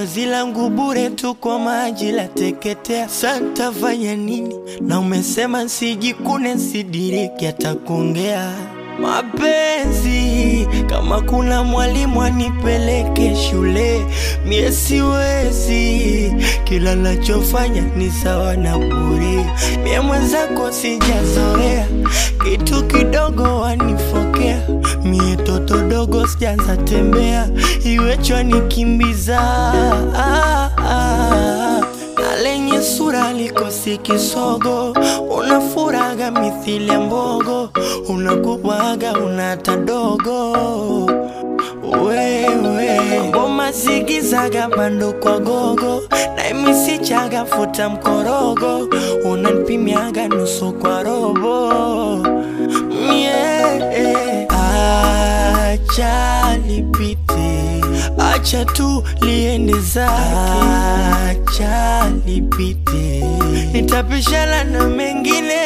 chozi langu bure tu kwa maji la teketea. Santa fanya nini? Na umesema sijikune, sidiriki hata kuongea mapenzi. Kama kuna mwalimu anipeleke shule, mie siwezi. Kila nachofanya ni sawa na bure, mie mwenzako sijazoea, kitu kidogo wanifokea. Mie toto dogo sijaanza tembea, iwechwa nikimbiza ah, ah na lenye sura likosi kisogo, unafuraga mithili ya mbogo, unakubwaga unata dogo wewe ngoma zigizaga bando kwa gogo na imisichaga futa mkorogo unanipimiaga nusu kwa robo mie acha lipite acha tu liende zake acha lipite nitapishana na mengine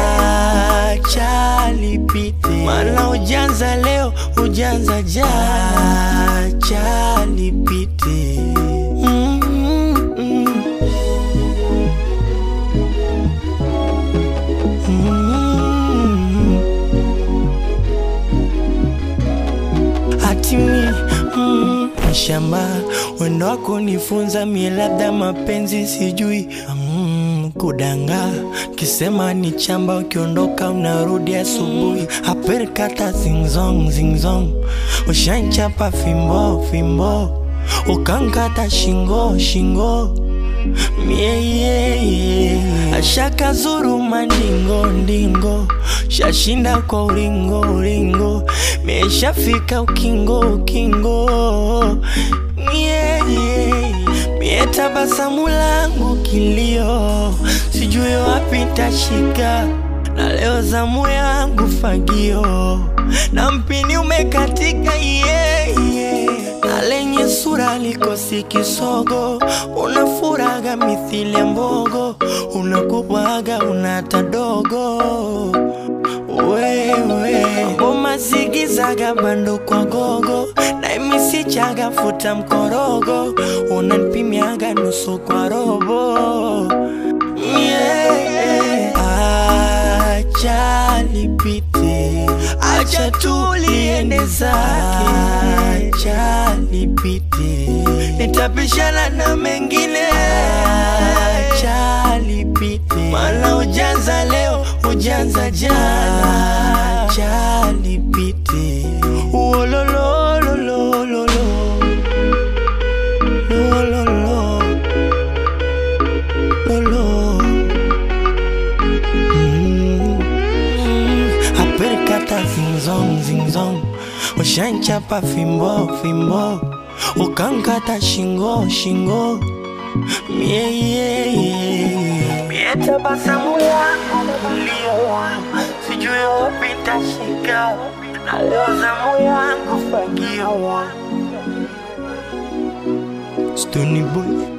acha lipite maana ujanza leo ujanza jana acha lipite mm -mm. Mm. hatimi mm, shamba wendo wako nifunza mie labda mapenzi sijui mm, kudanga kisema ni chamba ukiondoka unarudi asubuhi aperkata zingzong zingzong ushanchapa fimbo fimbo ukankata shingo shingo mie yeah, yeah. ashaka zuru mandingo ndingo shashinda kwa ulingo ulingo mieshafika ukingo ukingo yeah, yeah. mie tabasamu langu kilio sijui wapi tashika na leo zamu yangu fagio na mpini umekatika yeah, yeah. na lenye sura likosi kisogo unafuraga mithili ya mbogo unakubwaga unata dogo wewe ngoma zigizaga bando kwa gogo na imisichaga futa mkorogo unanipimiaga nusu kwa robo yeah. acha lipite acha tu liende zake acha lipite nitapishana na mengine acha lipite maana ujanza leo ujanza jana acha lipite uolololololo lololo lolo Mm, mm, aperkata zingzong zingzong ushanchapa fimbo fimbo ukankata shingo shingo mie yeah, yeah. mie tabasamu lako kulio sijui wapi tashika na leo zamu yangu fagio Stony boy